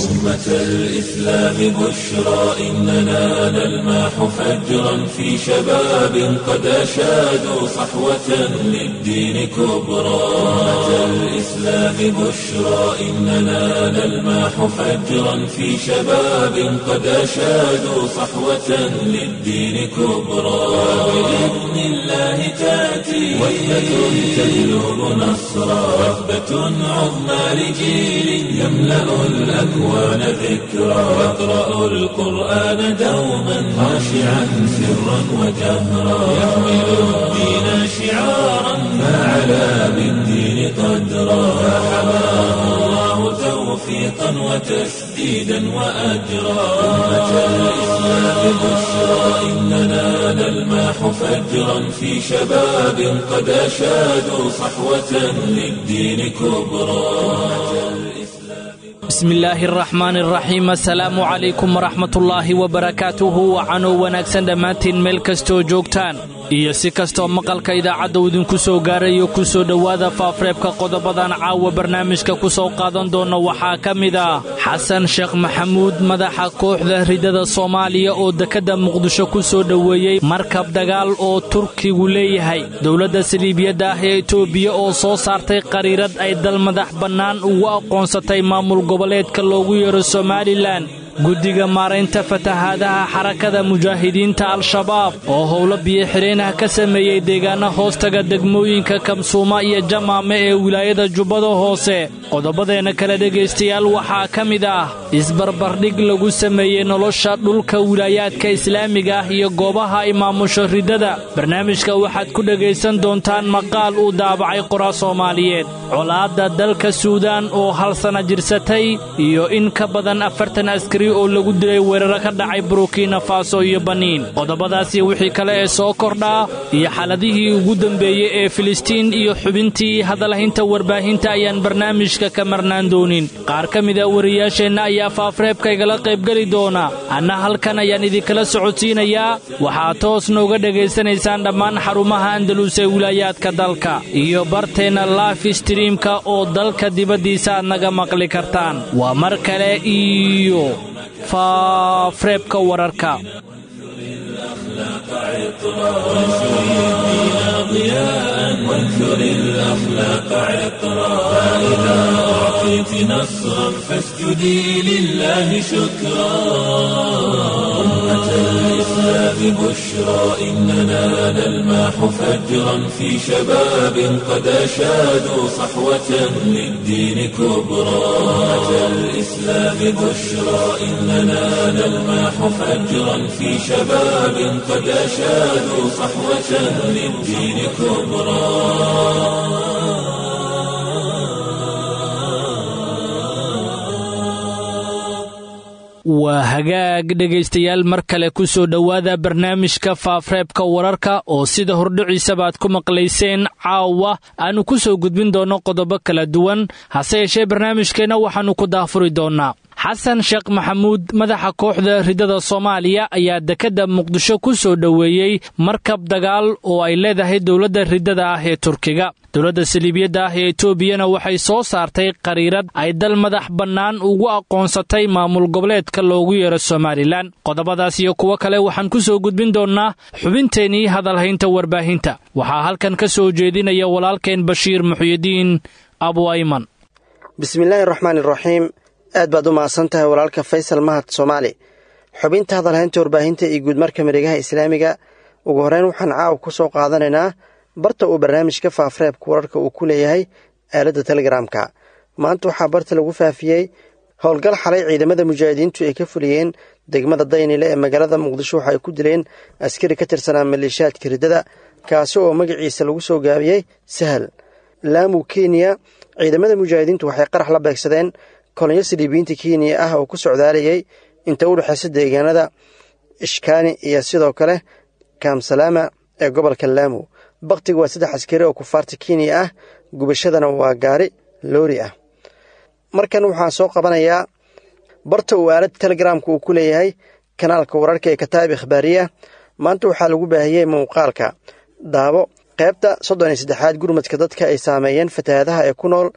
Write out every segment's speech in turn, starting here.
أمة الإسلام بشرى إننا نلمح فجرا في شباب قد أشادوا صحوة للدين كبرى أمة الإسلام بشرى إننا نلمح فجرا في شباب قد أشادوا صحوة للدين كبرى بإذن الله تأتي وحدة تهلب نصرا وثبة عظمى لجيل يملأ الأكوان ذكرا يقرأ القرآن دوما خاشعا سرا وجهرا يحمل الدين شعارا فعلى بالدين قدرا فحماه الله توفيقا وتسديدا وأجرا أمة الإسلام بشرى إننا نلمح فجرا في شباب قد أشادوا صحوة للدين كبرى bismi illaahi araxmaan araxiim assalaamu calaykum waraxmatullaahi wabarakaatuhu wacanoo wanaagsan dhammaantiin meel kastoo joogtaan iyo si kastoo maqalka idaacadda uu idinku soo gaarayo ku soo dhowaada faafreebka qodobadan caawa barnaamijka ku soo qaadan doonna waxaa ka mid ah xasan sheekh maxamuud madaxa kooxda ridada soomaaliya oo dekedda muqdisho ku soo dhoweeyey markab dagaal oo turkigu leeyahay dowladda saliibiyadda ah ee etoobiya oo soo saartay qariirad ay dal madax bannaan ugu aqoonsatay maamul goboleedka loogu yeero somalilan guddiga maaraynta fatahaadaha xarakada mujaahidiinta al-shabaab oo howlo biyo-xidheenah ka sameeyey deegaana hoostaga degmooyinka kamsuuma iyo jamaame ee wilaayada jubbada hoose qodobadeenna kale dhegaystayaal waxaa ka mid ah isbarbardhig lagu sameeyey nolosha dhulka wilaayaadka islaamiga ah iyo goobaha ay maamusho riddada barnaamijka waxaad ku dhegaysan doontaan maqaal uu daabacay qora soomaaliyeed colaadda dalka suudaan oo hal sana jirsatay iyo in ka badan afartan askari oo lagu dilay weeraro ka dhacay burukina faso iyo baniin qodobadaas iyo wixii kale ee soo kordhaa iyo xaaladihii ugu dambeeyey ee filistiin iyo xubintii hadalhaynta warbaahinta ayaan barnaamijka ka marnaan doonin qaar ka mida wariyaasheenna ayaa faafreebka igala qaybgeli doona anna halkan ayaan idinkala socodsiinayaa waxaad toos nooga dhegaysanaysaan dhammaan xarumaha andalus ee wilaayaadka dalka iyo barteenna life streamka oo dalka dibaddiisa aad naga maqli kartaan waa mar kale iyo faafreebka wararka وانثر الأخلاق عطرا فإذا أعطيت نصرا فاسجدي لله شكرا أمة الإسلام بشرى إننا نلمح فجرا في شباب قد أشادوا صحوة للدين كبرى أمة الإسلام بشرى إننا نلمح فجرا في شباب قد أشادوا صحوة للدين كبرى waa hagaag dhegaystayaal mar kale ku soo dhowaada barnaamijka faafreebka wararka oo sida hordhiciisaba aad ku maqlayseen caawa aannu ku soo gudbin doonno qodobo kala duwan hase yeeshee barnaamijkeenna waxaannu ku daafuri doonnaa xasan sheekh maxamuud madaxa kooxda ridada soomaaliya ayaa dekedda muqdisho ku soo dhoweeyey markab dagaal oo ay leedahay dowladda riddada ah ee turkiga dowladda saliibiyadda ah ee etoobiyana waxay soo saartay qariirad ay dal madax bannaan ugu aqoonsatay maamul goboleedka loogu yeero somalilan qodobadaas iyo kuwo kale waxaan ku soo gudbin doonnaa xubinteennii hadalhaynta warbaahinta waxaa halkan ka soo jeedinaya walaalkeen bashiir muxyidiin abu ayman bismillaahi raxmaan iraxiim aad baad u mahadsan tahay walaalka faysal mahad soomaali xubinta hadalhaynta warbaahinta iyo guudmarka mareegaha islaamiga ugu horreyn waxaan caawa ku soo qaadanaynaa barta uu barnaamijka faafreebka wararka uu ku leeyahay aaladda telegaraamka maanta waxaa barta lagu faafiyey howlgal xalay ciidamada mujaahidiintu ay ka fuliyeen degmada daynile ee magaalada muqdisho waxa ay ku dileen askari ka tirsanaa maleeshiyaadka riddada kaasi oo magaciisa lagu soo gaabiyey sahal laamu kenya ciidamada mujaahidiintu waxay qarax la beegsadeen kolonyo saliibiyiinta kenya ah oo ku socdaalayay inta u dhexaysa deegaanada ishkaani iyo sidoo kale kaamsalaama ee gobolka laamu bakhtiga waa saddex askari oo kufaarta kenya ah gubashadana waa gaari loori ah markan waxaan soo qabanayaa barta uu aaladda telegaraamka uu ku leeyahay kanaalka wararka ee kataa'ib ikhbaariya maanta waxaa lagu baahiyey muuqaalka daabo qaybta soddon iyo saddexaad gurmadka dadka ay saameeyeen fatahaadaha ee ku nool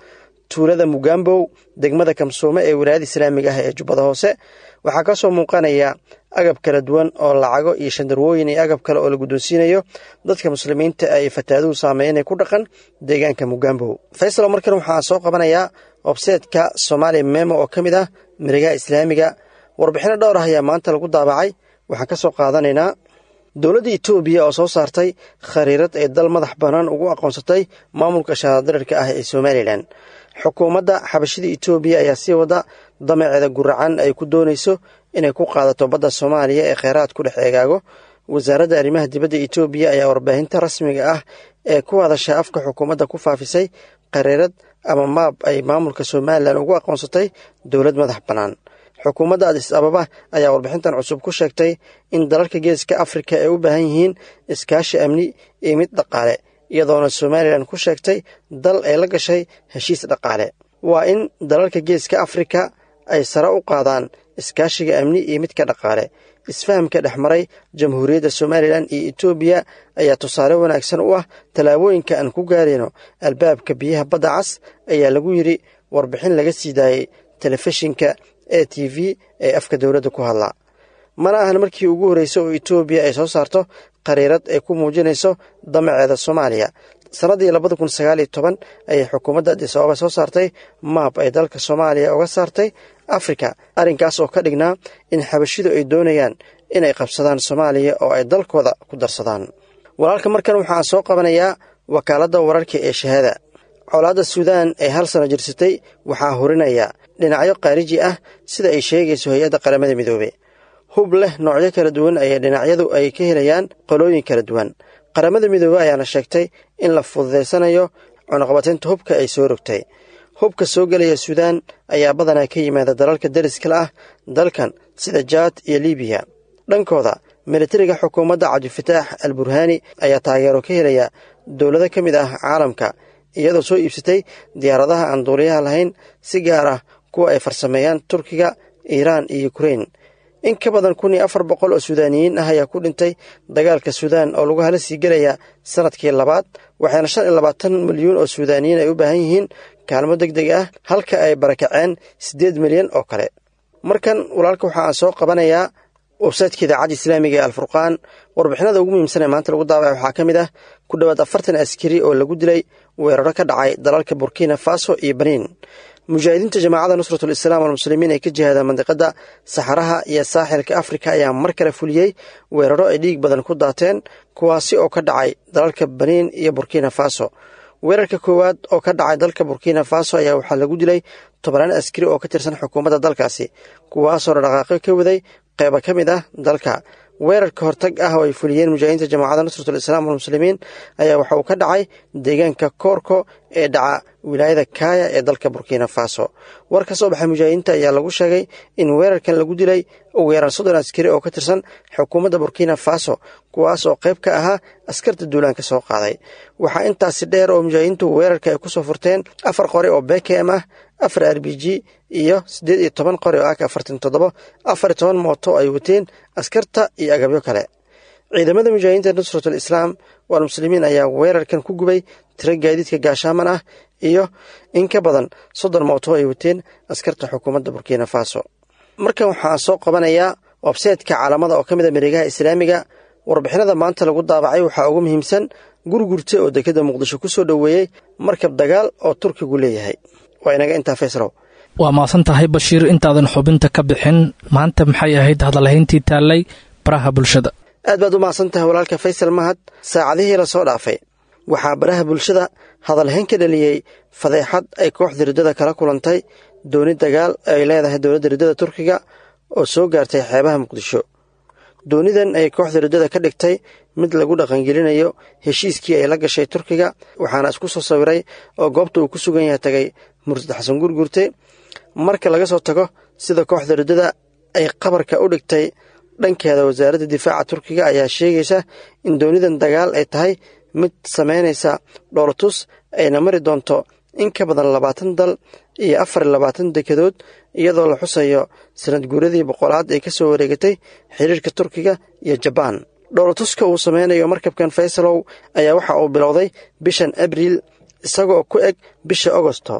tuulada mugambow degmada kamsuume ee wilaayada islaamiga ah ee jubbada hoose waxaa ka soo muuqanaya agab kala duwan oo lacago iyo shandarwooyin iyo agab kale oo la guddoonsiinayo dadka muslimiinta ay fataaduhu saameynay ku dhaqan deegaanka mugambow faysalo markan waxaa soo qabanayaa webseetka somaali memo oo ka mid ah marigaha islaamiga warbixino dhowr ah ayaa maanta lagu daabacay waxaan ka soo qaadanaynaa dowladda etoobiya oo soo saartay khariirad ay dal madax bannaan ugu aqoonsatay maamulka shahaadarirka ah ee somalilan xukuumadda xabashida etoobiya ayaa sii wada damaceeda guracan ay ku doonayso inay ku qaadato badda soomaaliya ee kheyraad ku dhex eegaago wasaaradda arrimaha dibadda etoobiya ayaa warbaahinta rasmiga ah ee ku hadasha afka xukuumadda ku faafisay khariirad ama maab ay maamulka somalilan ugu aqoonsatay dowlad madax bannaan xukuumadda adis ababa ayaa warbixintan cusub ku sheegtay in dalalka geeska afrika ay u baahan yihiin iskaashi amni iyo mid dhaqaale iyadoona somalilan ku sheegtay dal ay la gashay heshiis dhaqaale waa in dalalka geeska afrika ay sare u qaadaan iskaashiga amni iyo midka dhaqaale isfahamka dhex maray jamhuuriyadda somalilan iyo etoobiya ayaa tusaale wanaagsan u ah tallaabooyinka aan ku gaarayno albaabka biyaha badda cas ayaa lagu yidhi warbixin laga sii daayey telefishinka e t v ee afka dowladda ku hadla mana ahan markii ugu horreysay oo etoobiya ay soo saarto khariirad ay ku muujinayso damaceeda soomaaliya sannaddii labada kun sagaal iyo toban ayay xukuumadda adis ababa soo saartay maab ay dalka soomaaliya uga saartay afrika arrinkaas oo ka dhignaa in xabashidu ay doonayaan inay qabsadaan soomaaliya oo ay dalkooda ku darsadaan walaalka markan waxaa soo qabanayaa wakaaladda wararka ee shahaada colaadda suudaan ee hal sano jirsatay waxaa hurinaya dhinacyo khaariji ah sida ay sheegayso hay-adda qaramada midoobe hub leh noocyo kala duwan ayay dhinacyadu ay ka helayaan qolooyin kala duwan qaramada midoobe ayaana sheegtay in la fududaysanayo cunuqabataynta hubka ay soo rogtay hubka soo gelaya suudaan ayaa badanaa ka yimaada dalalka dariskala ah dalkan sida jaad iyo libiya dhankooda militariga xukuumadda cabdifataax al burhaani ayaa taageero ka helaya dowlado ka mid ah caalamka iyadoo soo iibsatay diyaaradaha aan duuliyaha lahayn si gaar ah kuwa ay farsameeyaan turkiga iiraan iyo yukrain in ka badan kun iyo afar boqol oo suudaaniyiin ah ayaa ku dhintay dagaalka suudaan oo lagu hala sii gelaya sanadkii labaad waxaana shan iyo labaatan milyuun oo suudaaniyiin ay u baahan yihiin kaalmo deg deg ah halka ay barakaceen siddeed milyan oo kale markan walaalka waxa aan soo qabanayaa websaytka idaacadda islaamiga ee alfurqaan warbixinada ugu muhiimsan ee maanta lagu daabacay waxaa ka mid ah ku dhowaad afartan askari oo lagu dilay weeraro ka dhacay dalalka burkina faso iyo baniin mujaahidiinta jamaacadda nusratul islaam walmuslimiin ee ka jihaada mandiqadda saxaraha iyo saaxilka afrika ayaa mar kale fuliyey weeraro ay dhiig badan ku daateen kuwaasi oo ka dhacay dalalka baniin iyo burkina faso weerarka koowaad oo ka dhacay dalka burkina faso ayaa waxaa lagu dilay tobanaan askari oo ka tirsan xukuumadda dalkaasi kuwaasoo dhaqaaqyo ka waday qeyba ka mid ah dalka weerarka hortag ah oo ay fuliyeen mujaahidiinta jamaacadda nusratul islaam walmuslimiin ayaa waxa uu ka dhacay deegaanka koorko ee dhaca wilaayada kaaya ee dalka burkina faso war ka soo baxay mujaahidiinta ayaa lagu sheegay in weerarkan lagu dilay ugu yaraan soddon askari oo ka tirsan xukuumadda burkina faso kuwaas oo qayb ka ahaa askarta duulaanka soo qaaday waxaa intaasi dheer oo mujaahidiintu weerarka ay ku soo furteen afar qori oo bkm ah afar r b g iyo siddeed iyo toban qori oo ak afartan toddobo afar iyo toban mooto ay wateen askarta iyo agabyo kale ciidamada mujaahidiinta nusratul islaam walmuslimiin ayaa weerarkan ku gubay tiro gaadiidka gaashaaman ah iyo in ka badan soddon mooto ay wateen askarta xukuumadda burkina faso markan waxaa soo qabanayaa websaytka caalamada oo ka mid a mareegaha islaamiga warbixinada maanta lagu daabacay waxaa ugu muhiimsan gurgurta oo dekadda muqdisho ku soo dhoweeyey markab dagaal oo turkigu leeyahay waa inaga intaa faysrow waa maasan tahay bashiir intaadan xubinta ka bixin maanta maxay ahayd hadalhayntii taallay baraha bulshada aad baad u mahadsan tahay walaalka faysal mahad saacadihii la soo dhaafay waxaa baraha bulshada hadalhayn ka dhaliyey fadeexad ay kooxda riddada kala kulantay dooni dagaal ay leedahay dowladda riddada turkiga oo soo gaartay xeebaha muqdisho doonidan ay kooxda riddada ka dhigtay mid lagu dhaqangelinayo heshiiskii ay la gashay turkiga waxaana isku soo sawiray oo goobta uu ku sugan yahay tagay murtad xasan gurgurte marka laga soo tago sida kooxda riddada ay qabarka u dhigtay dhankeeda wasaaradda difaaca turkiga ayaa sheegaysa in doonidan dagaal ay tahay mid samaynaysa dhoolatus ayna mari doonto in ka badan labaatan dal iyo afar iyo labaatan dekedood iyadoo la xusayo sanad guuradii boqolaad ee ka soo wareegatay xiriirka turkiga iyo jabaan dhoolatuska uu sameynayo markabkan faysalow ayaa waxa uu bilowday bishan abriil isagoo ku eg bisha agosto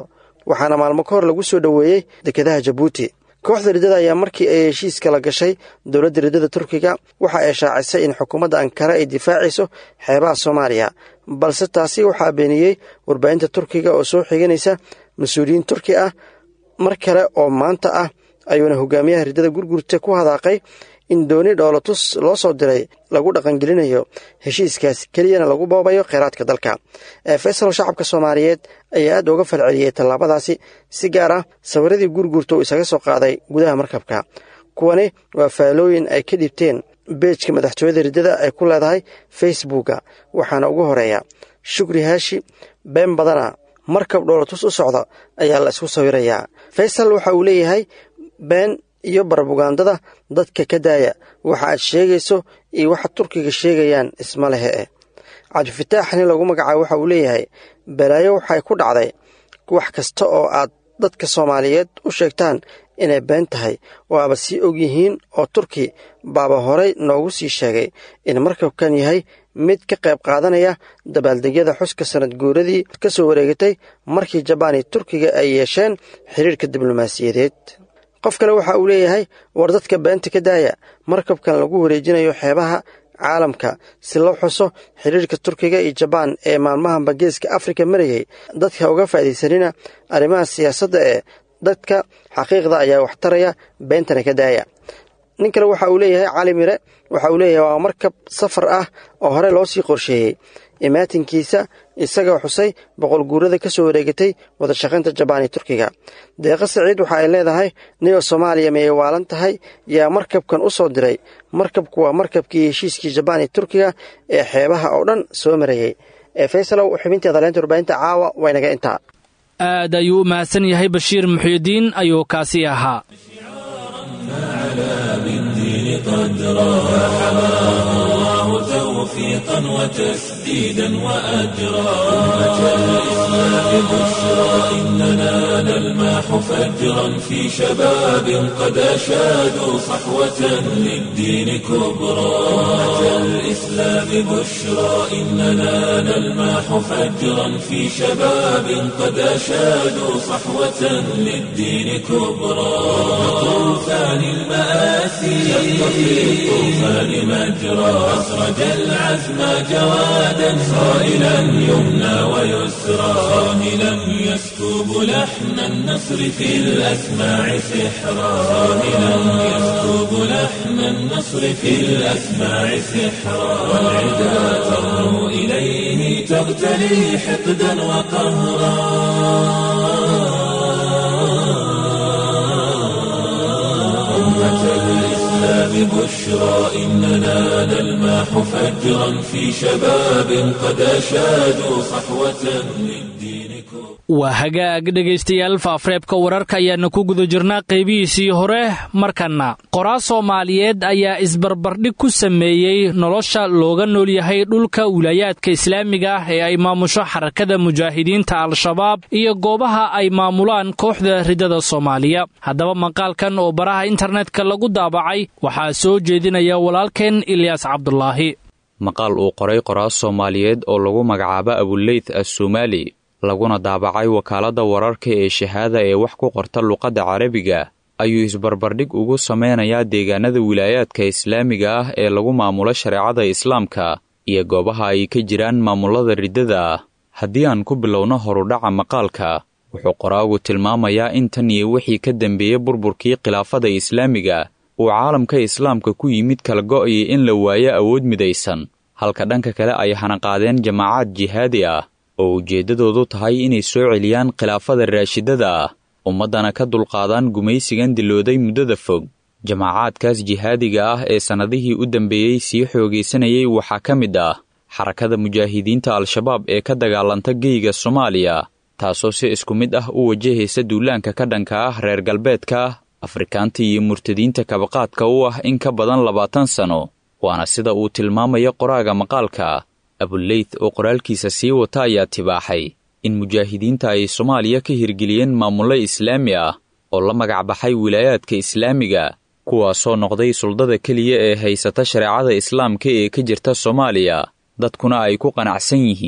waxaana maalmo ka hor lagu soo dhoweeyey dekedaha jabuuti kooxda riddada ayaa markii ay heshiiska la gashay dowladda riddada turkiga waxa ay shaacisay in xukuumadda ankara ay difaacayso xeebaha soomaaliya balse taasi waxaa beeniyey warbaahinta turkiga oo soo xiganaysa mas-uuliyiin turki ah mar kale oo maanta ah ayuuna hogaamiyaha riddada gurgurta ku hadaaqay in dooni dhoolotus loo soo diray lagu dhaqangelinayo heshiiskaas keliyana lagu boobayo kheyraadka dalka faysal shacabka soomaaliyeed ayaa aad uga falceliyey tallaabadaasi si gaar ah sawiradii gurgurta uu isaga soo qaaday gudaha markabka kuwani waa faalooyin ay ka dhibteen beejka madaxtooyada riddada ay ku leedahay facebooka waxaana ugu horeeya shukri haashi been badana markab dhoolotus u socda ayaa la isku sawirayaa faysal waxa uu leeyahay been iyo barbugandada dadka ka daaya waxa aad sheegayso iyo waxa turkiga sheegayaan isma lehe eh cabdifataax nin lagu magacaabo waxa uu leeyahay balaayo waxay ku dhacday wax kasta oo aad dadka soomaaliyeed u sheegtaan inay been tahay oo aaba sii og yihiin oo turki baaba horey noogu sii sheegay in markabkan yahay mid ka qayb qaadanaya dabaaldegyada xuska sanad guuradii ka soo wareegatay markii jabaan iyo turkiga ay yeesheen xiriirka diblomaasiyadeed qof kale waxa uu leeyahay war dadka beenta ka daaya markabkan lagu wareejinayo xeebaha caalamka si loo xuso xiriirka turkiga iyo jabaan ee maalmahanba geeska afrika marayay dadka uga faa'iidaysanina arrimaha siyaasadda ee dadka xaqiiqda ayaa wax taraya beentana ka daaya nin kale waxa uu leeyahay cali mire waxa uu leeyahay waa markab safar ah oo hore loo sii qorsheeyey imaatinkiisa isagoo xusay boqol guurada ka soo wareegatay wadashaqaynta jabaan iyo turkiga deeqa saciid waxa ay leedahay niyo soomaaliya miyay waalan tahay yaa markabkan u soo diray markabku waa markabkii heshiiskii jabaan iyo turkiga ee xeebaha oo dhan soo marayey ee faysalow xubinteeda leenta warbaahinta caawa waynaga intaa aad ayuu u mahadsan yahay bashiir muxyidiin ayuu kaasi ahaa توفيقا وتسديدا وأجرا أمة الإسلام بشرى إننا نلماح فجرا في شباب قد أشادوا صحوة للدين كبرى أمة الإسلام بشرى إننا نلماح فجرا في شباب قد أشادوا صحوة للدين كبرى طوفان المآسي شق في الطوفان مجرى أسرج العزم جوادا صائلا يمنى ويسرى صاهلا يسكب لحن النصر في الأسماع سحرا صاهلا يسكب لحن النصر في الأسماع سحرا والعدا ترنو إليه تغتلي حقدا وقهرا الإسلام بشرى إننا نلماح فجرا في شباب قد أشادوا صحوة للدين waa hagaag dhegaystayaal faafreebka wararka ayaana ku guda jirnaa qaybihiisii hore markanna qoraa soomaaliyeed ayaa isbarbardhig ku sameeyey nolosha looga nool yahay dhulka wilaayaadka islaamiga ah ee ay maamusho xarakada mujaahidiinta al-shabaab iyo goobaha ay maamulaan kooxda riddada soomaaliya haddaba maqaalkan oo baraha internetka lagu daabacay waxaa soo jeedinaya walaalkeen ilyaas cabdulaahi maqaal uu qoray qoraa soomaaliyeed oo lagu magacaabo abuleyth assomaali laguna daabacay wakaaladda wararka ee shahaada ee wax ku qorta luqadda carabiga ayuu isbarbardhig ugu sameynayaa deegaanada wilaayaadka islaamiga ah ee lagu maamulo shareecada islaamka iyo goobaha ay ka jiraan maamulada riddada ah haddii aan ku bilowno horudhaca maqaalka wuxuu qoraagu tilmaamayaa in tan iyo wixii ka dambeeyey burburkii khilaafada islaamiga uu caalamka islaamka ku yimid kala go'ayay in la waayo awood midaysan halka dhanka kale ay hanaqaadeen jamaacaad jihaadi ah oo ujeeddadoodu tahay inay soo celiyaan khilaafada raashidada ah ummaddana ka dulqaadaan gumaysigan dilooday muddada fog jamaacaadkaas jihaadiga ah ee sannadihii u dambeeyey sii xoogaysanayay waxaa ka mid ah xarakada mujaahidiinta al-shabaab ee ka dagaalanta geyga soomaaliya taasoo si isku mid ah u wajahaysa duulaanka ka dhanka ah reer galbeedka afrikaanta iyo murtadiinta kabaqaadka u ah in ka badan labaatan sano waana sida uu tilmaamaya qoraaga maqaalka abuleyth oo qoraalkiisa sii wata ayaa tibaaxay in mujaahidiinta ay soomaaliya ka hirgeliyeen maamullo islaami ah oo la magac baxay wilaayaadka islaamiga kuwaasoo noqday suldada keliya ee haysata shareecada islaamka ee ka jirta soomaaliya dadkuna ay ku qanacsan yihiin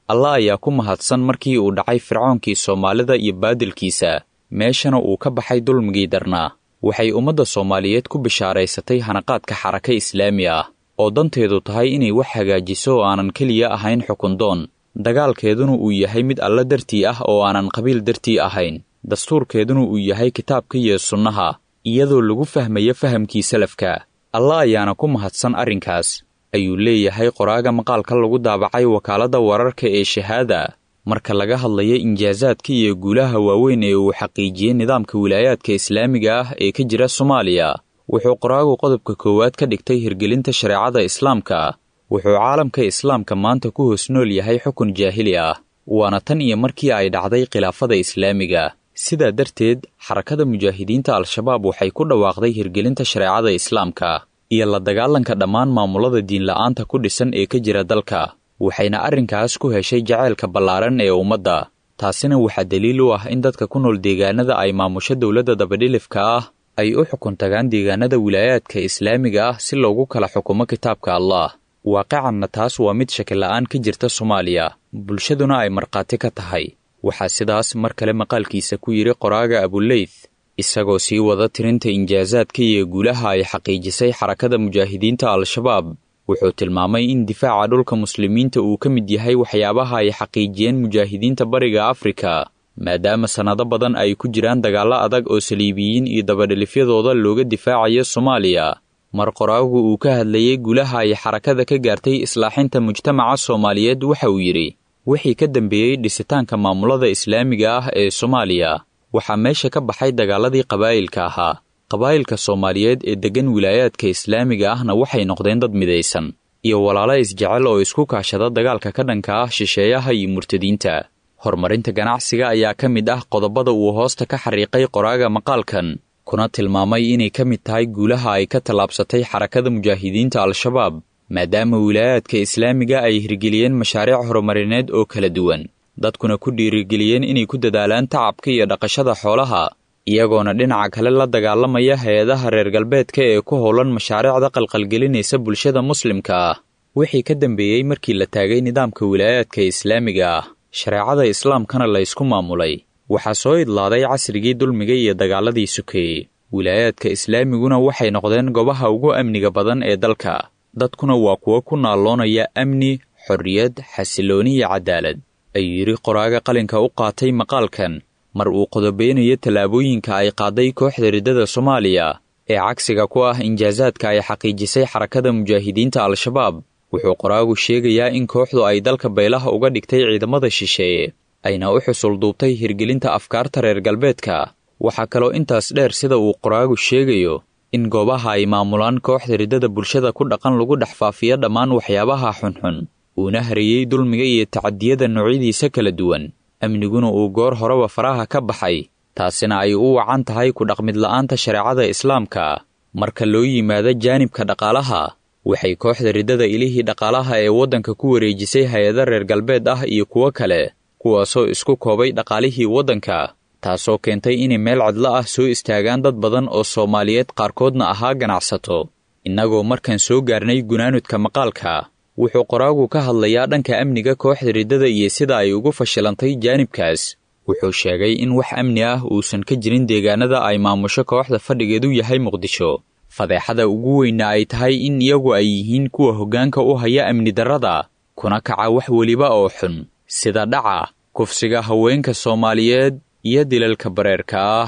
allah ayaa ku mahadsan markii uu dhacay fircoonkii soomaalida iyo baadilkiisa meeshana uu ka baxay dulmigii darnaa waxay ummadda soomaaliyeed ku bishaaraysatay hanaqaadka xaraka islaami ah oo danteedu tahay inay wax hagaajiso oo aanan keliya ahayn xukundoon dagaalkeeduna uu yahay mid alla dartii ah oo aanan qabiil dartii ahayn dastuurkeeduna uu yahay kitaabka iyo sunnaha iyadoo lagu fahmayo fahamkii salafka allah ayaana ku mahadsan arrinkaas ayuu leeyahay qoraaga maqaalka lagu daabacay wakaaladda wararka ee shahaada marka laga hadlayo injaasaadka iyo guulaha waaweyn ee uu xaqiijiyey nidaamka wilaayaadka islaamiga ah ee ka jira soomaaliya wuxuu qoraagu qodobka koowaad ka dhigtay hirgelinta shareecada islaamka wuxuu caalamka islaamka maanta ku hoos nool yahay xukun jaahili ah waana tan iyo markii ay dhacday khilaafada islaamiga sidaa darteed xarakada mujaahidiinta al-shabaab waxay ku dhawaaqday hirgelinta shareecada islaamka iyo la dagaalanka dhammaan maamulada diinla'aanta ku dhisan ee ka jira dalka waxayna arrinkaas ku heshay jaceylka ballaaran ee ummadda taasina waxaa daliil u ah in dadka ku nool deegaanada ay maamusho dowladda dabadhilifka ah ay u xukun tagaan deegaanada wilaayaadka islaamiga ah si loogu kala xukumo kitaabka allah waaqicanna taas waa mid shakila'aan ka jirta soomaaliya bulshaduna ay markhaati ka tahay waxaa sidaas mar kale maqaalkiisa ku yidhi qoraaga abuleyth isagoo sii wada tirinta injaasaadka iyo guulaha ay xaqiijisay xarakada mujaahidiinta al-shabaab wuxuu tilmaamay in difaaca dhulka muslimiinta uu ka mid yahay waxyaabaha ay xaqiijiyeen mujaahidiinta bariga afrika maadaama sannado badan ay ku jiraan dagaallo adag oo saliibiyiin iyo dabadhelifyadooda looga difaacayo soomaaliya mar qoraagu uu ka hadlayey guulaha ay xarakada ka gaartay islaaxinta mujtamaca soomaaliyeed waxa uu yidhi wixii ka dambeeyey dhisitaanka maamulada islaamiga ah ee soomaaliya waxaa meesha ka baxay dagaaladii qabaa'ilka ahaa qabaa'ilka soomaaliyeed ee deggan wilaayaadka islaamiga ahna waxay noqdeen dad midaysan iyo walaalo isjecel oo isku kaashada dagaalka ka dhanka ah shisheeyaha iyo murtadiinta horumarinta ganacsiga ayaa ka mid ah qodobada uu hoosta ka xariiqay qoraaga maqaalkan kuna tilmaamay inay ka mid tahay guulaha ay ka tallaabsatay xarakada mujaahidiinta al-shabaab maadaama wilaayaadka islaamiga ay hirgeliyeen mashaariic horumarineed oo kala duwan dadkuna ku dhiirigeliyeen inay ku dadaalaan tacabka iyo dhaqashada xoolaha iyagoona dhinaca kale la dagaalamaya hay-adaha reer galbeedka ee ku howlan mashaariicda qalqalgelinaysa bulshada muslimka ah wixii ka dambeeyey markii la taagay nidaamka wilaayaadka islaamiga ah shareecada islaamkana la ysku maamulay waxaa soo idlaaday casrigii dulmiga iyo dagaaladii sukeeyey wilaayaadka islaamiguna waxay noqdeen goobaha ugu amniga badan ee dalka dadkuna waa kuwo ku naalloonaya amni xorriyad xasilooni iyo cadaalad ayuu yidhi qoraaga qalinka u qaatay maqaalkan mar uu qodobeynayo tallaabooyinka ay qaaday kooxda riddada soomaaliya ee cagsiga ku ah injaasaadka ay xaqiijisay xarakada mujaahidiinta al-shabaab wuxuu qoraagu sheegayaa in kooxdu ay dalka baylaha uga dhigtay ciidamada shisheeye ayna u xusul duubtay hirgelinta afkaarta reer galbeedka waxaa kaloo intaas dheer sida uu qoraagu sheegayo in goobaha ay maamulaan kooxda riddada bulshada ku dhaqan lagu dhex faafiyo dhammaan waxyaabaha xunxun uuna hareeyey dulmiga iyo tacadiyada noocyadiisa kala duwan amniguna uu goor horeba faraha ka baxay taasina ay u wacan tahay ku dhaqmid la'aanta shareecada islaamka marka loo yimaado jaanibka dhaqaalaha waxay kooxda riddada ilihii dhaqaalaha ee waddanka ku wareejisay hay-ado reer galbeed ah iyo kuwo kale kuwaasoo isku koobay dhaqaalihii waddanka taasoo keentay inay meel cidlo ah soo istaagaan dad badan oo soomaaliyeed qaarkoodna ahaa ganacsato innagoo markaan soo gaarnay gunaanudka maqaalka wuxuu qoraagu ka hadlayaa dhanka amniga kooxda riddada iyo sida ay ugu fashilantay jaanibkaas wuxuu sheegay in wax amni ah uusan ka jirin deegaanada ay maamusho kooxda fadhigeedu yahay muqdisho fadeexada ugu weynna ay tahay in iyagu ay yihiin kuwa hoggaanka u haya amni darrada kuna kaca wax weliba oo xun sida dhaca kufsiga haweenka soomaaliyeed iyo dilalka bareerka ah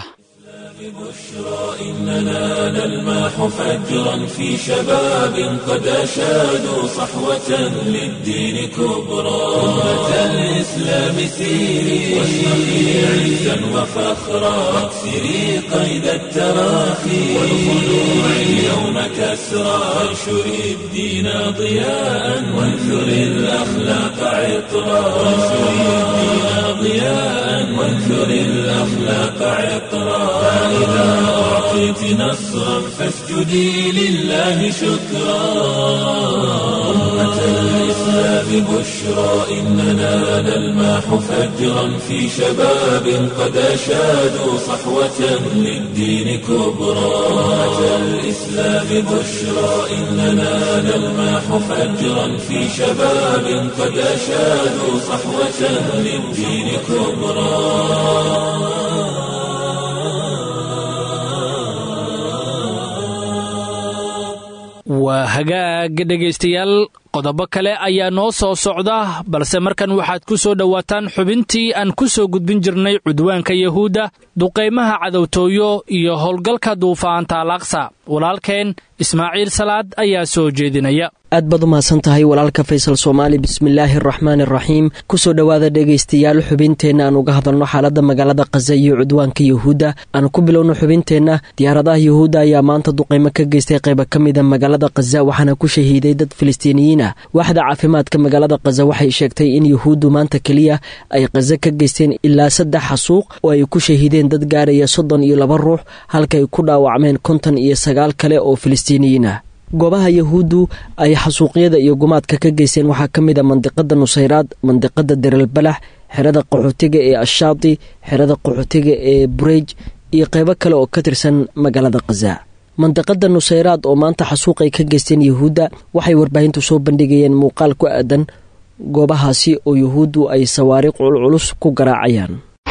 بشرى إننا نلمح فجرا في شباب قد أشادوا صحوة للدين كبرى أمة الإسلام سيري واشرقي عزا وفخرا واكسري قيد التراخي والخلوع اليوم كسرى وانشري الدين ضياء وانثري الأخلاق عطرا وانشري الدين ضياء وانثري الأخلاق عطرا فإذا أعطيت نصرا فاسجدي لله شكرا أمة الإسلام بشرى إننا نلمح فجرا في شباب قد أشادوا صحوة للدين كبرى أمة الإسلام الإسلام بشرى إننا نلمح فجرا في شباب قد أشادوا صحوة للدين كبرى waa hagaag dhegaystayaal qodobo kale ayaa noo soo socda balse markan waxaad ku soo dhowaataan xubintii aan ku soo gudbin jirnay cudwaanka yahuudda duqaymaha cadowtooyo iyo howlgalka duufaanta alaqsa walaalkeen ismaaciil salaad ayaa soo jeedinaya aad baad u mahadsan tahay walaalka faysal soomaali bismillaahi araxmaan araxiim kusoo dhowaada dhegaystayaal xubinteenna aan uga hadalno xaaladda magaalada khaza iyo cudwaanka yahuudda aan ku bilowno xubinteenna diyaaradaha yahuudda ayaa maanta duqaymo ka geystay qayba ka mida magaalada khaza waxaana ku shahiiday dad filistiiniyiin ah waaxda caafimaadka magaalada khaza waxay sheegtay in yahuuddu maanta keliya ay khaza ka geysteen ilaa saddex xasuuq oo ay ku shahiideen dad gaaraya soddon iyo laba ruux halka ay ku dhaawacmeen konton iyo sagaal kale oo filistiiniyiin ah goobaha yahuuddu ay xasuuqyada iyo gumaadka ka geysteen waxaa ka mid a mandiqada nusayraad mandiqada derelbalax xerada qaxootiga ee ashaati xerada qaxootiga ee burej iyo qeybo kale oo ka tirsan magaalada khaza mandiqada nusayraad oo maanta xasuuq ay ka geysteen yahuudda waxay warbaahintu soo bandhigayeen muuqaal ku aadan goobahaasi oo yahuuddu ay sawaariiq culculus ku garaacayaan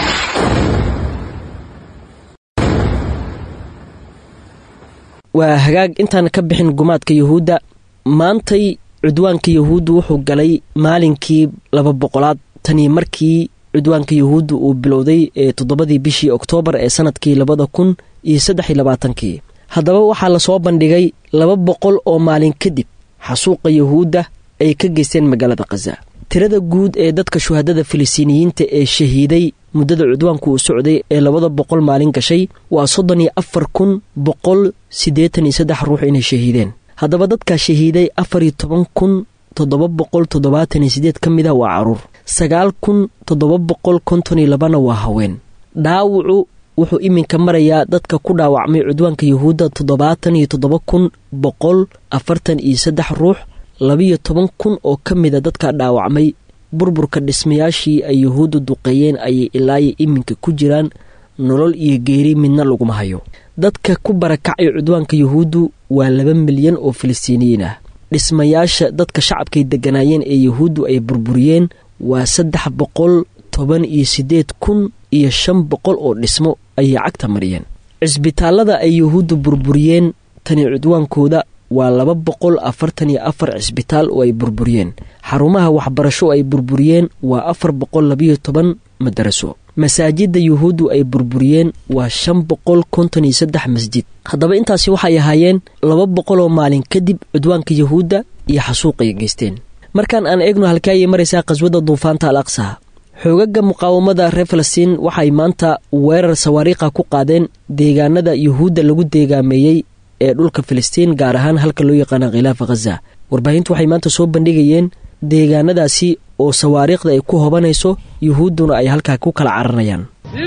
waa hagaag intaan ka bixin gumaadka yahuudda maantay cudwaanka yahuuddu wuxuu galay maalinkii laba boqolaad tanii markii cudwaanka yahuudda uu bilowday ee toddobadii bishii oktoobar ee sanadkii labada kun iyo saddex iyo labaatankii haddaba waxaa lasoo bandhigay laba boqol oo maalin kadib xasuuqa yahuudda ay ka geysteen magaalada khaza tirada guud ee dadka shuhadada filistiiniyiinta ee shahiiday muddada cudwaanku uu socday ee labada boqol maalin gashay waa soddon iyo afar kun boqol siddeetan iyo saddex ruux inay shahiideen haddaba dadkaa shahiiday afar iyo toban kun toddoba boqol toddobaatan iyo siddeed ka mid ah waa caruur sagaal kun toddoba boqol konton iyo labana waa haween dhaawacu wuxuu iminka marayaa dadka ku dhaawacmay cudwaanka yahuudda toddobaatan iyo toddoba kun boqol afartan iyo saddex ruux labiyo toban kun oo ka mida dadka dhaawacmay burburka dhismayaashii ay yahuuddu duqeeyeen ayay ilaayo iminka ku jiraan nolol iyo geeri midna laguma hayo dadka ku barakacay cudwaanka yahuuddu waa laba milyan oo filistiiniyiin ah dhismayaasha dadka shacabkay degganaayeen ee yahuuddu ay burburiyeen waa saddex boqol toban iyo siddeed kun iyo shan boqol oo dhismo ayay cagta mariyeen cisbitaallada ay yahuuddu burburiyeen tani cudwaankooda waa laba boqol afartan iyo afar cisbitaal oo ay burburiyeen xarumaha waxbarasho ay burburiyeen waa afar boqol labayo toban madaraso masaajidda yuhuuddu ay burburiyeen waa shan boqol konton iyo saddex masjid haddaba intaasi waxay ahaayeen laba boqol oo maalin kadib cudwaanka yahuudda iyo xasuuqay geysteen markaan aan eegno halkee ayay maraysaa qaswada duufaanta al aqsa xoogaga muqaawamada reer falastiin waxay maanta weerar sawaariikha ku qaadeen deegaanada yuhuudda lagu deegaameeyey ee dhulka filistiin gaar ahaan halka loo yaqaana khilaafa khaza warbaahintu waxay maanta soo bandhigayeen deegaanadaasi oo sawaariikhda ay ku hobanayso yuhuudduna ay halkaa ku kala caranayaan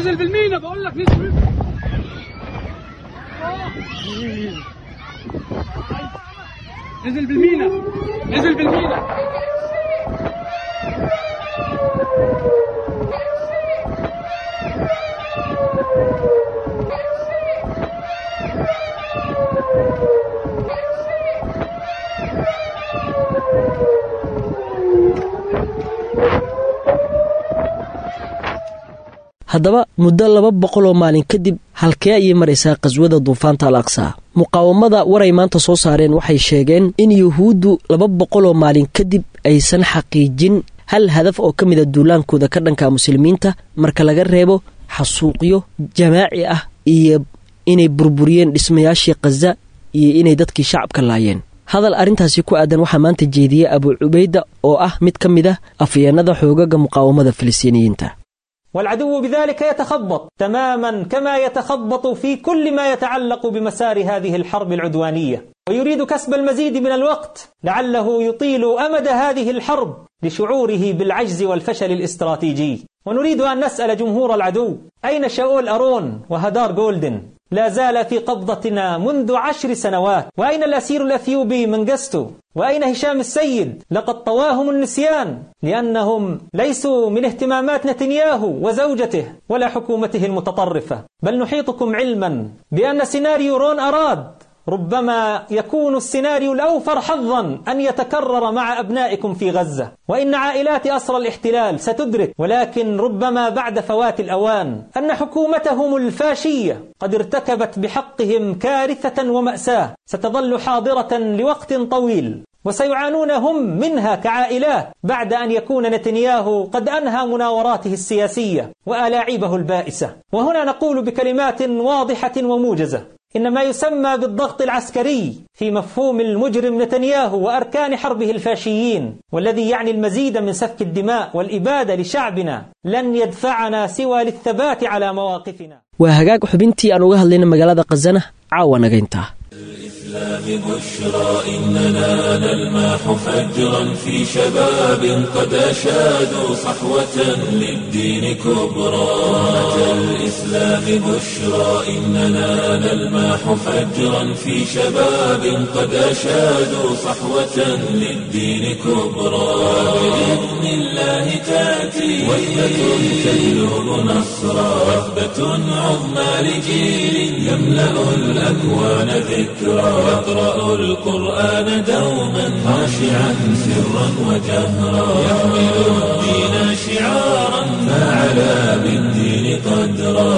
haddaba muddo laba boqol oo maalin kadib halkee ayay maraysaa qaswada duufaanta al aqsa muqaawamada waray maanta soo saareen waxay sheegeen in yuhuuddu laba boqol oo maalin kadib aysan xaqiijin hal hadaf oo ka mida duulaankooda ka dhanka muslimiinta marka laga reebo xasuuqyo jamaaci ah iyo inay burburiyeen dhismayaashii khaza iyo inay dadkii shacabka laayeen hadal arrintaasi ku aadan waxaa maanta jeediyey abu cubayda oo ah mid ka mid ah afyeenada xoogaga muqaawamada filistiiniyiinta والعدو بذلك يتخبط تماما كما يتخبط في كل ما يتعلق بمسار هذه الحرب العدوانية ويريد كسب المزيد من الوقت لعله يطيل أمد هذه الحرب لشعوره بالعجز والفشل الاستراتيجي ونريد أن نسأل جمهور العدو أين شاول أرون وهدار جولدن لا زال في قبضتنا منذ عشر سنوات وأين الأسير الأثيوبي منجستو وأين هشام السيد لقد طواهم النسيان لأنهم ليسوا من اهتمامات نتنياهو وزوجته ولا حكومته المتطرفة بل نحيطكم علما بأن سيناريو رون أراد ربما يكون السيناريو الأوفر حظا أن يتكرر مع أبنائكم في غزة وإن عائلات أسرى الاحتلال ستدرك ولكن ربما بعد فوات الأوان أن حكومتهم الفاشية قد ارتكبت بحقهم كارثة ومأساة ستظل حاضرة لوقت طويل وسيعانون هم منها كعائلات بعد أن يكون نتنياهو قد أنهى مناوراته السياسية وألاعيبه البائسة وهنا نقول بكلمات واضحة وموجزة إن ما يسمى بالضغط العسكري في مفهوم المجرم نتنياهو وأركان حربه الفاشيين والذي يعني المزيد من سفك الدماء والإبادة لشعبنا لن يدفعنا سوى للثبات على مواقفنا waa hagaag xubintii aan uga hadlayna magaalada khasana caawa naga intaa الإسلام بشرى إننا نلمح فجرا في شباب قد أشادوا صحوة للدين كبرى أتى الإسلام بشرى إننا نلمح فجرا في شباب قد أشادوا صحوة للدين كبرى بإذن الله تأتي وثبة تجلب نصرا وثبة عظمى لجيل يملأ الأكوان ذكرى يقرأ القرآن دوما خاشعا سرا وجهرا يحمل الدين شعارا فعلى بالدين قدرا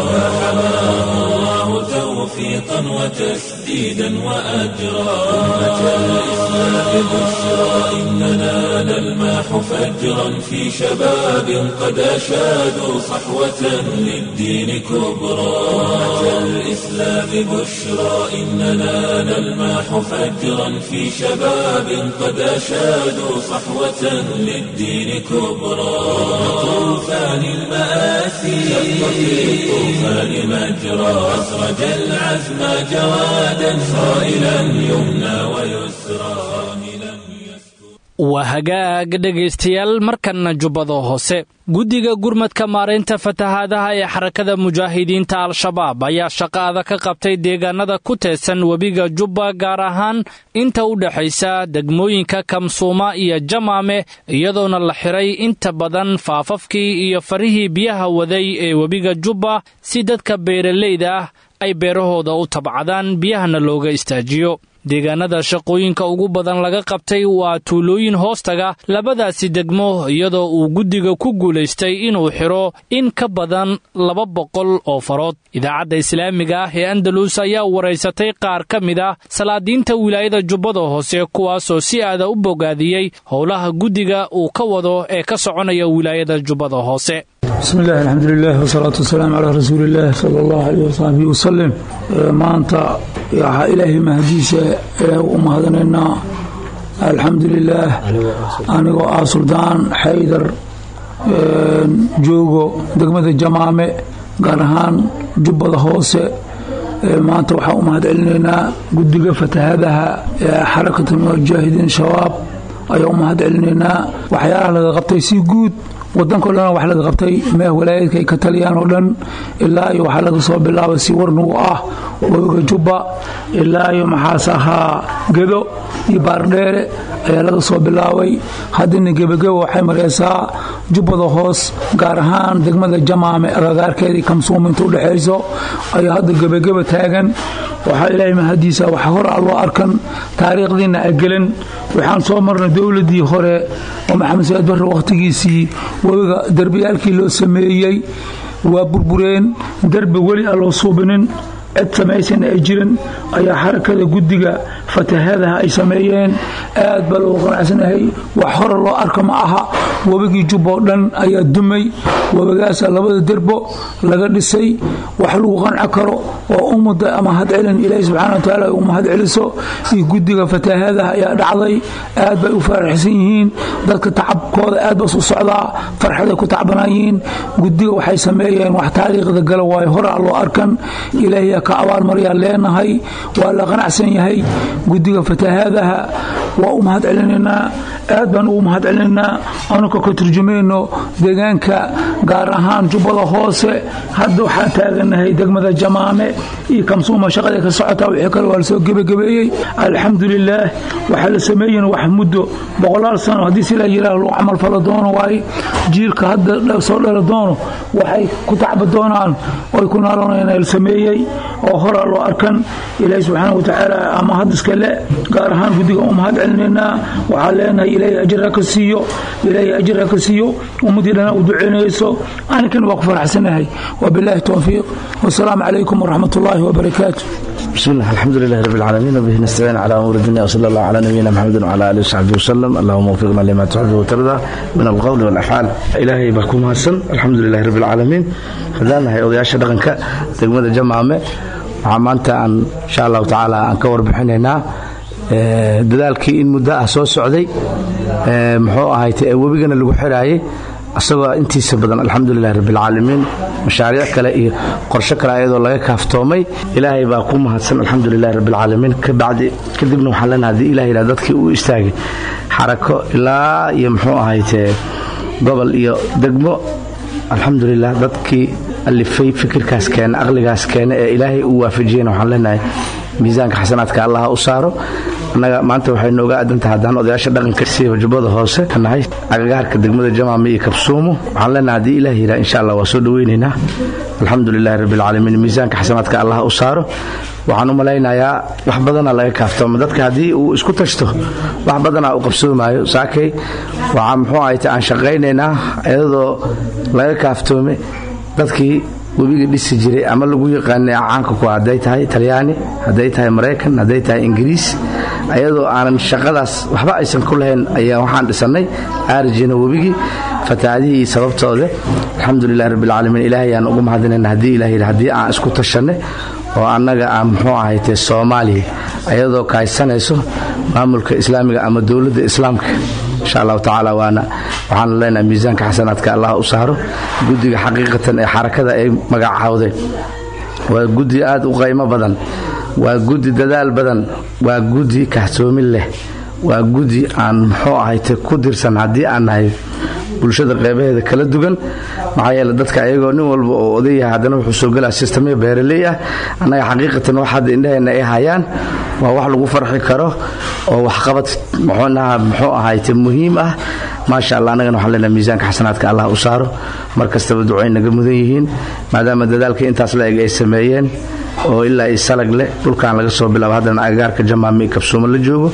فحماه الله توفيقا وتسديدا وأجرا أمة الإسلام بشرى إننا نلمح فجرا في شباب قد أشادوا صحوة للدين كبرى أمة الإسلام بشرى إننا نلمح فجرا في شباب قد أشادوا صحوة للدين كبرى طوفان المآسي شق في الطوفان مجرى أسرج العزم جوادا صائلا يمنى ويسرى صاهلا waa hagaag dhegaystayaal markanna jubbada hoose guddiga gurmadka maaraynta fatahaadaha ee xarakada mujaahidiinta al-shabaab ayaa shaqaada ka qabtay deegaanada ku teedsan webiga jubba gaar ahaan inta u dhexaysa degmooyinka kamsuuma iyo jamaame iyadoona la xiray inta badan faafafkii iyo farihii biyaha waday ee webiga jubba si dadka beeralayda ah ay beerahooda u tabcadaan biyahana looga istaajiyo deegaanada shaqooyinka ugu badan laga qabtay waa tuulooyin hoostaga labadaasi degmo iyadoo uu guddiga ku guulaystay inuu xidho in ka badan laba boqol oo farood idaacadda islaamiga ah ee andalus ayaa waraysatay qaar ka mid ah salaadiinta wilaayada jubbada hoose kuwaasoo si aada u bogaadiyey howlaha guddiga uu ka wado ee ka soconaya wilaayada jubbada hoose bismi illahi alxamdulilah wasalaatu wasalaamu calaa rasuuliillaah sala allahu aleyh wasaxbihi wasalim maanta waxaa ilaahay mahadiisa ilaah u mahadanaynaa alxamdu lilaah anigoo ah suldaan xaydar joogo degmada jamaame gaar ahaan jubbada hoose maanta waxaa u mahad celinaynaa guddiga fatahadaha ee xarakatu mujaahidiin shabaab ayaa u mahad celinaynaa waxyaalaha laga qabtay si guud wadanko dhan wax laga qabtay meeh walaayadka ay ka taliyaan oo dhan ilaa iyo waxaa laga soo bilaabay si warnugu ah webiga jubba ilaa iyo maxaas ahaa gedo iyo baardheere ayaa laga soo bilaabay haddina gebageba waxay maraysaa jubbada hoos gaar ahaan degmada jamaame agagaarkeedii kamsuuma inta udhexayso ayaa hadda gebageba taagan waxaa ilaahay mahadiisa wax hore a loo arkan taariikhdiina agelan waxaan soo marnay dowladii hore oo maxamed said barre wakhtigiisii webiga derbiyaalkii loo sameeyey waa burbureen derbi weli aan loo suubinin cid samaysan ay jirin ayaa xarakada guddiga fatahadaha ay sameeyeen aad baa loogu qanacsanahay wax hore loo arka ma aha webigii jubba oo dhan ayaa dumay webigaasaa labada derbo laga dhisay wax lagu qanco karo oo ummadda mahad celin ilaahi subxana wa tacaala u mahad celiso iyo guddiga fatahadaha ayaa dhacday aad bay u faraxsan yihiin dadka tacabkooda aad bas u socdaa farxaday ku tacbanaayihiin guddiga waxay sameeyeen wax taariikhda gala waayo hore a loo arkan ilaahiyaa ka abaalmaryaa leenahay waa la qanacsan yahay guddiga fatahaadaha waa u mahad celinaynaa aad baan ugu mahad celinaynaa anuka ka turjumayno deegaanka gaar ahaan jubbada hoose hadda waxaa taaganahay degmada jamaame iyo kamsuuma shaqada ka socotaa wixii kale waa lasoo gebagabeeyey alxamdulilaah waxaa la sameeyen wax muddo boqolaal sano haddii silaa yiraah lagu camal falo doono waaye jiilka hadda soo dhali doono waxay ku tacba doonaan oy ku naaloonayaan la sameeyey oo horaa loo arkan ilaahay subxaana watacaala ama hadiska le gaar ahaan guddiga u mahad celinaynaa waxaa leenahay ilaahay ajir ha ka siiyo ilaahay ajir ha ka siiyo ummadii dhana u duceynayso aninkana waa ku faraxsanahay wabilaahi towfiiq wasalaamu calaykum waraxmat ullaahi wabarakaatu بسم الله الحمد لله رب العالمين وبه نستعين على امور الدنيا وصلى الله على نبينا محمد وعلى اله وصحبه وسلم اللهم وفقنا لما تحب وترضى من القول والافعال الهي بكم حسن الحمد لله رب العالمين hadaan nahay odayaasha dhaqanka degmada jamaame waxaa maanta aan insha allahu tacaala aan ka warbixinaynaa dadaalkii in muddo ah soo socday muxuu ahayte ee webigana lagu xiraayay asagoo intiisa badan alxamdulilahi rabbilcaalamiin mashaariic kale iyo qorsho kale ayadoo laga kaaftoomay ilaahay baa ku mahadsan alxamdulilahi rabbilcaalamiin kabacdi kadibna waxaan leenahay haddii ilah yidhaha dadkii uu istaagay xarako ilaa iyo muxuu ahayte gobol iyo degmo alxamdulilah dadkii alifay fikirkaas keene aqligaas keene ee ilaahay uu waafajiyena waxaan leenahay miisaanka xasanaadka allaha u saaro annaga maanta waxay nooga aadantahay haddaan odayaasha dhaqanka siiba jubbada hoose nahay agagaarka degmada jamaame iyo kabsuumo waxaan leenahay haddii ilaah yidhaha insha allah waa soo dhoweynaynaa alxamdu lilahi rabbilcaalamiin miisaanka xasanaadka allaha u saaro waxaan u malaynayaa wax badana laga kaaftoomo dadka haddii uu isku tashto wax badanaa u qabsoomaayo saakay waxaa muxuu ahayte aan shaqaynaynaa iyadoo laga kaaftoome dadkii webiga dhisi jiray ama lagu yaqaanay caanka ku hadday tahay talyaani hadday tahay maraykan hadday tahay ingiriis ayadoo aanan shaqadaas waxba aysan ku lahayn ayaa waxaan dhisannay aarijina webigii fatahaadihii sababtooda alxamdulilahi rabbilcaalamiin ilaahay aan ugu mahadinayna haddii ilah yidhi haddii aan isku tashanay oo annaga aan muxuu ahayte soomaaliya ayadoo kaaysanayso maamulka islaamiga ama dowladda islaamka insha allahu tacaala waana waxaana leenahay miisaanka xasanaadka allah u saaro guddiga xaqiiqatan ee xarakada ay magacaawdeen waa guddi aad u qaymo badan waa guddi dadaal badan waa guddi kahtoomin leh waa guddi aan muxuu ahayte ku dirsan haddii aan nahay bulshada qeybaheeda kala dugan maxaa yeele dadka ayagoo nin walba oo odayaha haddana wuxuu soo gelaa sistamyo beeraley ah annaga xaqiiqatan wax hadda indhaheenna ay hayaan waa wax lagu farxi karo oo waxqabad muxuunaha muxuu ahayte muhiim ah maasha allah annagana waxaan leenahay miisaanka xasanaadka allah u saaro mar kastaba ducay naga mudan yihiin maadaama dadaalka intaas la eg ay sameeyeen oo ilaa i salag leh dhulkan laga soo bilaabo haddana agagaarka jamaami kabsuumo la joogo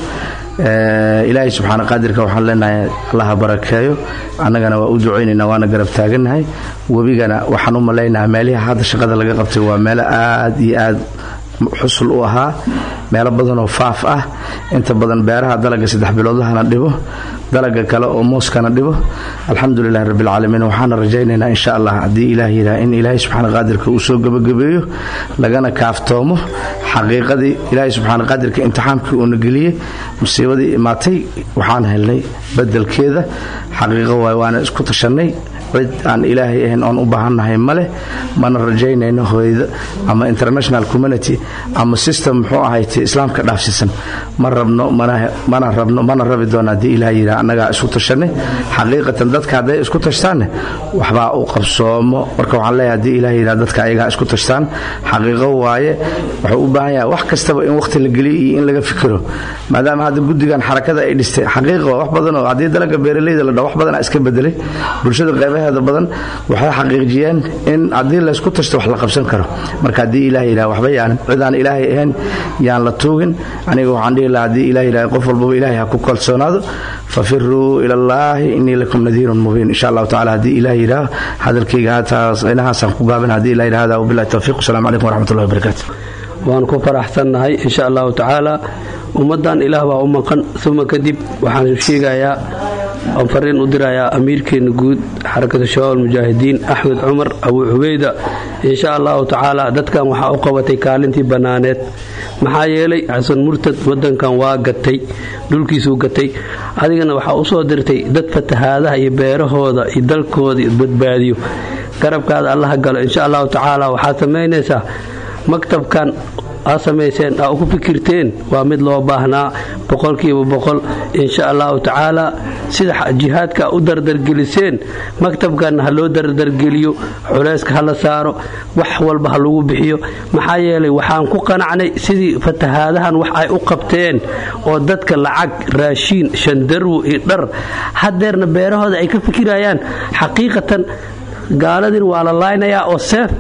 ilaahay subxaana qaadirka waxaan leenahay allaha barakeeyo annagana waa u ducaynaynaa waana garab taagannahay webigana waxaan u malaynahaa meelihi hadda shaqada laga qabtay waa meelo aad iyo aad xusul u ahaa meelo badanoo faaf ah inta badan beeraha dalaga saddex biloodlahana dhibo dalaga kale oo mooskana dhibo alxamdulilahi rabbilcaalamiin waxaana rajaynaynaa insha allah haddii ilaah yidhaha in ilaahay subxaana qaadirka uu soo gebagabeeyo lagana kaaftoomo xaqiiqadii ilaahay subxaana qaadirka imtixaankii uuna geliyey musiibadii imaatay waxaan helnay bedelkeeda xaqiiqo waay waana isku tashannay cid aan ilaahay ahayn oon u baahannahay ma leh mana rajaynayno hooyda ama international community ama system muxuu ahayte islaamka dhaafsiisan ma rabno mana rabno mana rabi doono haddii ilaah yidhaha annagaa isku tashanay xaqiiqatan dadka hadday isku tashtaanne waxbaa u qabsoomo marka waxaan leeyahay haddii ilaah yidhaha dadka ayagaa isku tashtaan xaqiiqo waaye wuxuu u baahan yahay wax kastaba in waqti la geliyo iyo in laga fikiro maadaama hadda guddigan xarakada ay dhistay xaqiiqa wax badan oo haddii dalaga beeraleyda la dhaho wax badanaa iska bedelay bulshada qeybaheeda badan waxay xaqiijiyeen in haddii laysku tashto wax la qabsan karo marka haddii ilaah yidhaha waxba yaanan cidaan ilaahay ahayn yaan la tuugin aniga waxaan dhihi lahaa haddii ilaah yidhaha qof walbaba ilaahay ha ku kalsoonaado fafiruu ila allaahi innii lakum nadiirun mubiin insha allahu tacala haddii ilaah yidhaha hadalkayga haataas inahaasaan ku gaabin haddii ilaah yidhaha hada wabillahi tawfiiq wasalaamu calaykum waraxmatullahi wabarakaatu waan ku faraxsannahay insha allahu tacaala ummaddan ilaah baa u maqan uma kadib waxaan sheegayaa aan fariin u dirayaa amiirkeena guud xarakada shabaab almujaahidiin axmed cumar abuu cubeyda insha allahu tacaala dadkan waxaa u qabatay kaalintii bannaaneed maxaa yeelay xasan murtad wadankan waa gatay dhulkiisuu gatay adigana waxaa u soo dirtay dad fatahaadaha iyo beerahooda iyo dalkooda badbaadiyo garabkaada allaha galo insha allahu tacaala waxaad samaynaysaa maktabkan aa samayseen aa uku fikirteen waa mid loo baahnaa boqolkiiba boqol insha allahu tacaala sida jihaadka u dardargeliseen maktabkanna ha loo dardargeliyo culayska ha la saaro wax walba ha lagu bixiyo maxaa yeelay waxaan ku qanacnay sidii fatahaadahan wax ay u qabteen oo dadka lacag raashiin shandarwo iyo dhar hadeerna beerahooda ay ka fikirayaan xaqiiqatan gaaladin waa la laaynayaa oo seef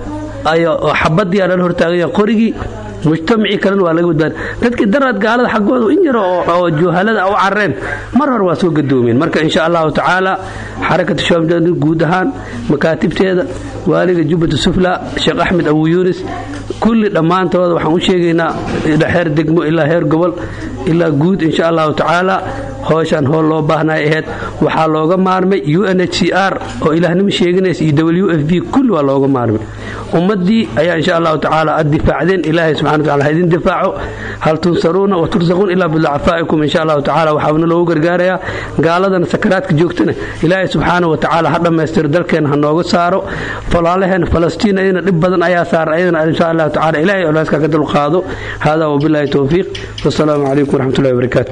xabadii aa lala hortaagaya qorigii mujtamacii kalena waa laga badbaadi dadkii daraad gaalada xaggooda in yaro oo juhalada u carareen mar hore waa soo gadoomeen marka insha allahu tacaala xarakatu shabaab guud ahaan makaatibteeda waaliga jubbata sufla sheekh axmed abu yuunis kulli dhammaantooda waxaan u sheegaynaa heer degmo ilaa heer gobol ilaa guud insha allahu tacaala hooshaan hool loo baahnay ahayd waxaa looga maarmay u n h c r oo ilaahnimo sheeganaysa iyo w f b kulli waa looga maarmay ummaddii ayaa insha allahu tacaala ad difaacdeen ilaahay subxana wataala ha idin difaaco hal tunsaruuna wa tursaquun ilaa bidacfaa'ikum insha allahu tacaala waxaana loogu gargaarayaa gaaladana sakaraadka joogtana ilaahay subxaana wa tacaala ha dhammaystiro dalkeena ha nooga saaro falaalaheena falastiin ayadana dhib badan ayaa saara ayadana insha allahu tacaala ilahay olaaska ka dulqaado hada wabillahi towfiiq wasalaamu calaykum waraxmatullahi wabarakaatu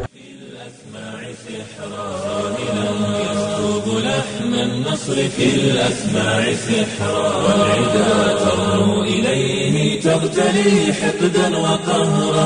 النصر في الأسماع سحرا والعدا ترنو إليه تغتلي حقدا وقهرا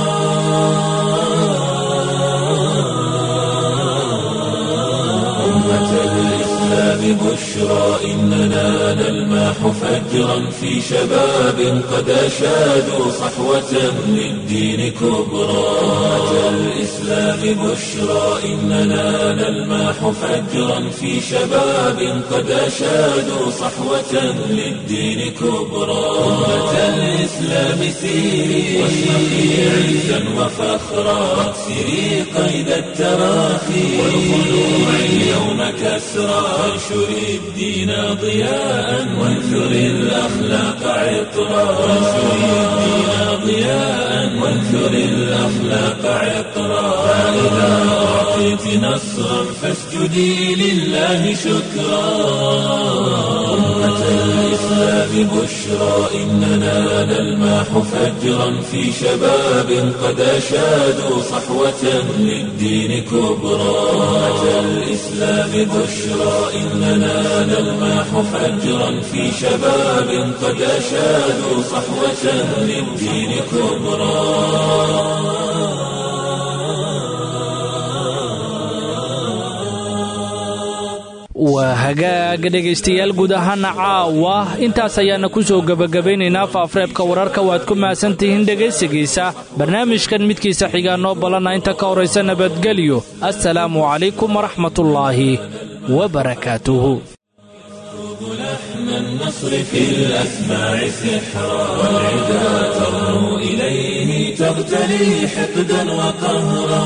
أمة الإسلام بشرى إننا نلماح فجرا في شباب قد أشادوا صحوة للدين كبرى أمة الإسلام بشرى إننا نلماح فجرا في شباب قد أشادوا صحوة للدين كبرى أمة الإسلام سيري واشرقي عزا وفخرا واكسري قيد التراخي والخلوع اليوم كسرى وانشري الدين ضياء وانثري الأخلاق عطرا وانشري الدين ضياء وانثري الأخلاق عطرا فإذا أعطيت نصرا فاسجدي لله شكرا أمة الإسلام بشرى إننا نلماح فجرا في شباب قد أشادوا صحوة للدين كبرى أمة الإسلام بشرى إننا نلماح فجرا في شباب قد أشادوا صحوة للدين كبرى waa hagaaga dhegaystayaal guud ahaana caawa intaas ayaana ku soo gebagabaynaynaa faafreebka wararka waad ku mahadsantihiin dhegaysigiisa barnaamijkan midkiisa xigaa noo ballanna inta ka horaysa nabadgelyo assalaamu calaykum waraxmatullaahi wabarakaatuhu النصر في الأسماع سحرا والعدا ترنو إليه تغتلي حقدا وقهرا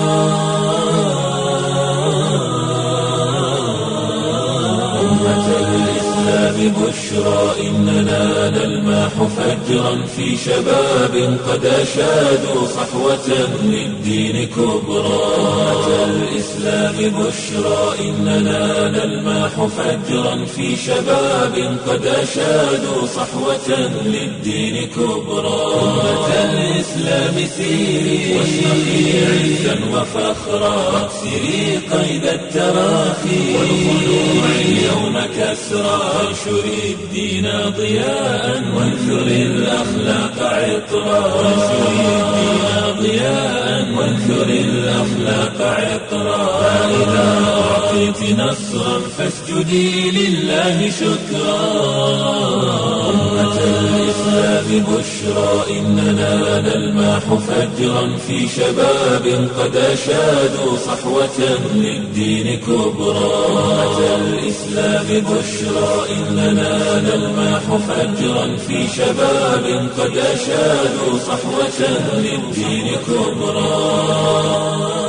أمة الإسلام بشرى إننا نلماح فجرا في شباب قد أشادوا صحوة للدين كبرى أمة الإسلام بشرى إننا نلماح فجرا في شباب قد أشادوا صحوة للدين كبرى أمة الإسلام سيري واشرقي عزا وفخرا واكسري قيد التراخي والخلوع اليوم كسرى وانشري الدين ضياء وانثري الأخلاق عطرا وانشري الدين ضياء وانثري الأخلاق عطرا فإذا أعطيت نصرا فاسجدي لله شكرا أمة الإسلام بشرى إننا نلماح فجرا في شباب قد أشادوا صحوة للدين كبرى أمة الإسلام بشرى إننا نلماح فجرا في شباب قد أشادوا صحوة للدين كبرى